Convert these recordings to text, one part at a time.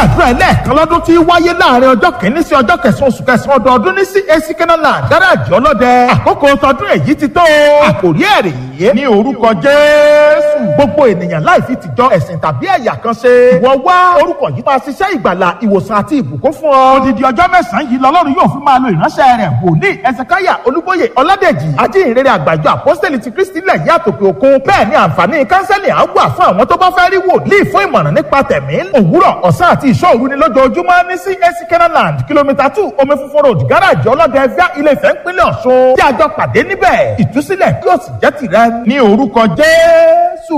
àdúrà ẹlẹ́ẹ̀kan lọ́dún tí wáyé láàrin ọjọ́ kìíní sí ọjọ́ kẹsàn-án oṣù kẹsàn-án ọdọọdún ní CAC Kenaland gáràjì ọlọ́dẹ àkókò tọdún èyí ti tó àkòrí ẹ̀rì yìí ní orúkọ Jésù gbogbo ènìyàn láì fi tìjọ ẹ̀sìn tàbí ẹ̀yà kan ṣe ìwọ wá orúkọ yìí máa ṣiṣẹ́ ìgbàlà ìwòsàn àti ìbùkún fún ọ odidi ọjọ́ mẹ́sàn-án yìí lọ́lọ́run yóò fi máa lo ìránṣẹ́ rẹ̀ wòlíì ẹsẹ̀káyà olúbóyè ọládèjì ajínrere àgbàjọ àpọ́sítẹ́lì ti kristi lẹ̀ yí àtòkè òkun bẹ́ẹ̀ ni àǹfààní kánsẹ́lì á wà fún àwọn tó bá fẹ́ rí wòlíì fún ìmọ̀ràn nípa tẹ̀mí òwúrọ̀ ọ̀sán àti ìṣọ́òru ni lójoojúmọ́ ní CAC Kenaland kìlómítà two omi funfun road gáràjì ọlọ́dẹ ẹ̀fíà ilé Ifẹ̀ ńpínlẹ̀ Ọ̀ṣun tí a jọ pàdé níbẹ̀ ìtúsílẹ̀ yóò sì jẹ́ tìrẹ ní orúkọ Jésù.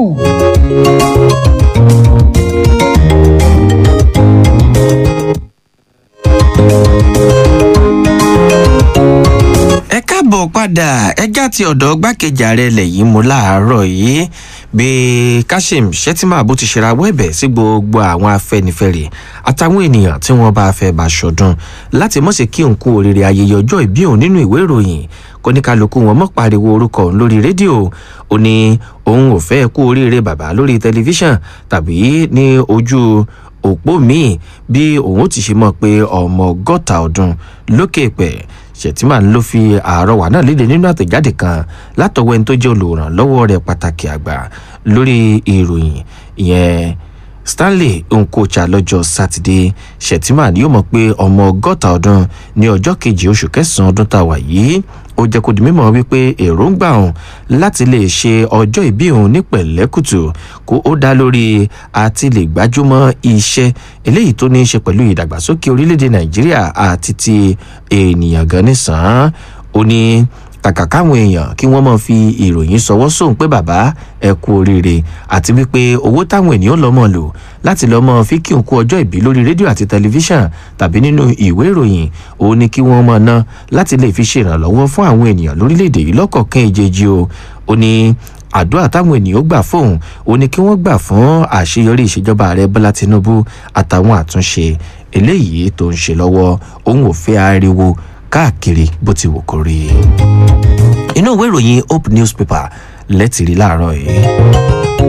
ẹ káàbọ̀ padà ẹjá ti ọ̀dọ̀ gbákejì ààrẹ ilẹ̀ yìí mú láàárọ̀ yìí bí kashim shettima bó ti ṣerawọ́ ẹ̀bẹ̀ sí gbogbo àwọn afẹ́nifẹ́re àtàwọn ènìyàn tí wọ́n bá fẹ́ bá ṣọdún láti mọ̀ sí kí n kú oríire ayẹyẹ ọjọ́ ìbí òun nínú ìwé ìròyìn kó ní kálukú wọn mọ̀ pariwo orúkọ òun lórí rédíò ó ní òun ò fẹ́ kú oríire bàbá lórí tẹlifíṣàn tàbí ní ojú òpó míì bí òun ó ti ṣe mọ̀ pé ọmọ ọgọ́ta ọdún lókè pẹ̀ ṣètìmá ló fi àrọwà náà léde nínú àtẹ̀jáde kan látọwọ́ ẹni tó jẹ́ olùrànlọ́wọ́ rẹ̀ pàtàkì àgbà lórí ìròyìn ìyẹn stanley nkocha lọ́jọ́ sátidé ṣètìmá yóò mọ̀ pé ọmọ ọgọ́ta ọdún ní ọjọ́ kejì oṣù kẹsàn-án ọdún tá a wà yìí ó jẹ́ kó di mímọ̀ wípé èròǹgbà òun láti lè ṣe ọjọ́ ìbí òun ní pẹ̀lẹ́kùtù kó ó dá lórí àti lè gbájúmọ́ iṣẹ́ eléyìí tó ní í ṣe pẹ̀lú ìdàgbàsókè orílẹ̀-èdè nàìjíríà àti ti ènìyàn gan nísàn-án ó ní kàkà káwọn èèyàn kí wọ́n máa fi ìròyìn sọwọ́ sóhun pé bàbá ẹ kú oríire àti wípé owó táwọn ènìyàn lọ́mọ lò láti lọ́mọ fi kí n kú ọjọ́ ìbí lórí rédíò àti tẹlifíṣàn tàbí nínú ìwé ìròyìn òun ni kí wọ́n máa ná láti lè fi ṣèrànlọ́wọ́ fún àwọn ènìyàn lórílẹ̀‐èdè yìí lọ́kọ̀ọ̀kan ìjejì o ó ní àdúrà táwọn ènìyàn gbà fóun ó ní kí wọ́n gbà fún àṣeyọrí ìṣèjọba ààrẹ bọ́lá tinubu àtàwọn àtúnṣe eléyìí tó ń ṣe lọ́wọ́ òun ò fẹ́ ariwo káàkiri bó ti wù kó rí inú ìwé ìròyìn hope newspaper lẹ́tìrí láàárọ̀ yìí.